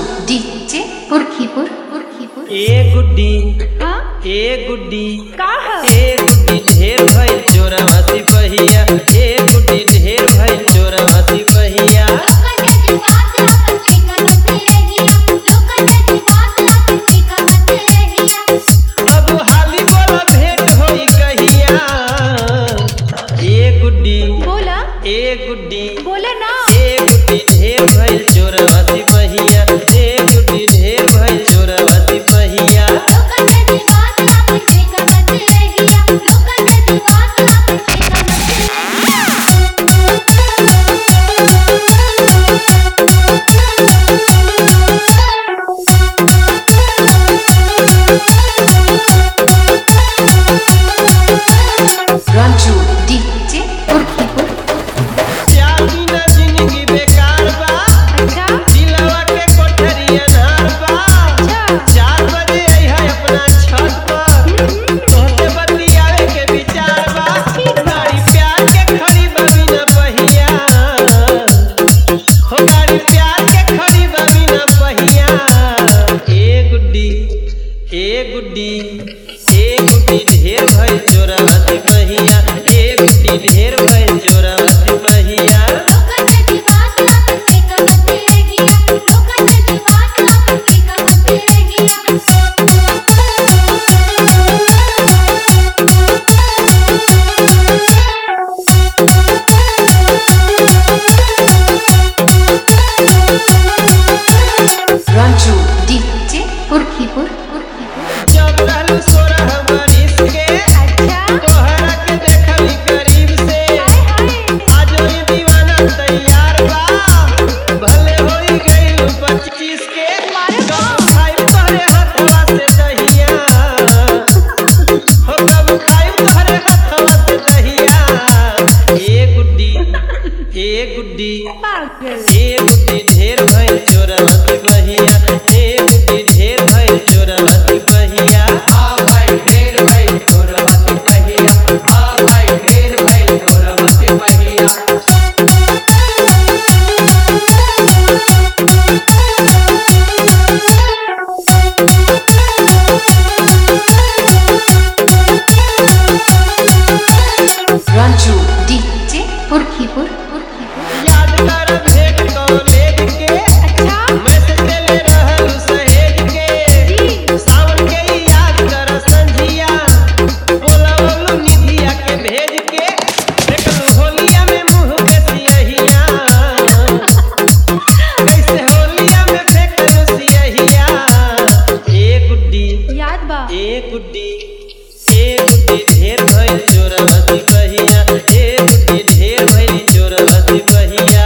DJ Purkhipur Purkhipur ए गुड्डी हाँ ए गुड्डी का है ए गुड्डी ढेर भइल चोरवा सिपहिया ए गुड्डी ढेर भइल चोरवा सिपहिया अब हाली बोला भेंट होई कहिया ए गुड्डी बोला ए गुड्डी बोले ना ए गुड्डी ढेर भइल चोरवा सिपहिया ए गुड्डी ढेर भइल चोरवा सिपहिया रंजू डीजे पुरखीपुर चार दिन जिंदगी बेकार बा अच्छा दिलवा के कोठरी अनार बा अच्छा चार बजे अइहा अपना छत पर तोहसे बतियावे के विचार बा गाड़ी प्यार के खड़ी बबी न पहिया हो गाड़ी प्यार के खड़ी बबी न पहिया ए गुड्डी ए गुड्डी ए गुड्डी ढेर भइल चोरावती पहिया ए गुड्डी ढेर भइल चोरावती पहिया रंजू डीजे पुरखीपुर पुरखीपुर जब रहलू सोरह बरिस के अच्छा तोहरा के देखली करीब से हाय हाय आज ही दीवाना तैयार बा भले होई गई पच्चीस के कब खाई तोहरे हथवा से दहिया हो कब खाई तोहरे हथवा से दहिया ए गुड्डी ए गुड्डी पागल ए गुड्डी ढेर भइल चोरवती बहिया ए गुड्डी ढेर भइल चोरवती बहिया आ भाई ढेर भाई चोरवती पहिया आ भाई ढेर भाई चोरवती पहिया रंजू डीजे पुरखीपुर पुरखीपुर याद कर भेंट कॉलेज के अच्छा मैसेज देले रहल सहेज के जी सावन के ही याद कर संझिया बोलवलू निधिया के भेज के देखलू होलिया में मुंह के सियहिया कैसे होलिया में फेंकलू सियहिया ए गुड्डी याद बा ए गुड्डी ए गुड्डी ढेर भइल चोरवती बहिया ए गुड्डी ढेर भइल चोरवती बहिया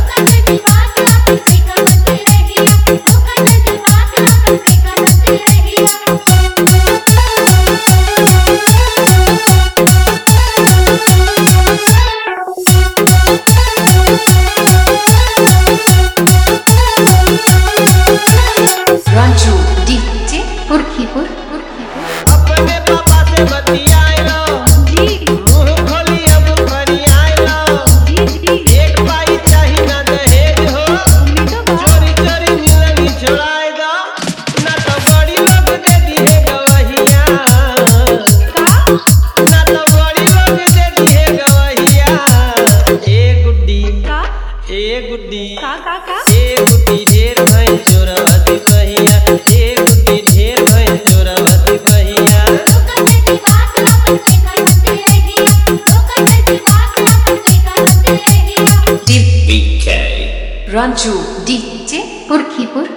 रंजू डीजे पुरखीपुर पुरखीपुर अपने पापा से बतियाइलो जी मुंह खोली अब फरियाइलो जी जी एक पाई चाही ना दहेज हो उम्मीदों बा चोरी चोरी मिलनी छोड़ाए दो ना तो बड़ी लोग दे दिए गवहिया का ना तो बड़ी लोग दे दिए गवहिया ए गुड्डी का ए गुड्डी का का का ए गुड्डी ढेर भइल चोरवती बहिया ए गुड्डी ढेर भइल चोरवती बहिया रंजू डीजे पुरखीपुर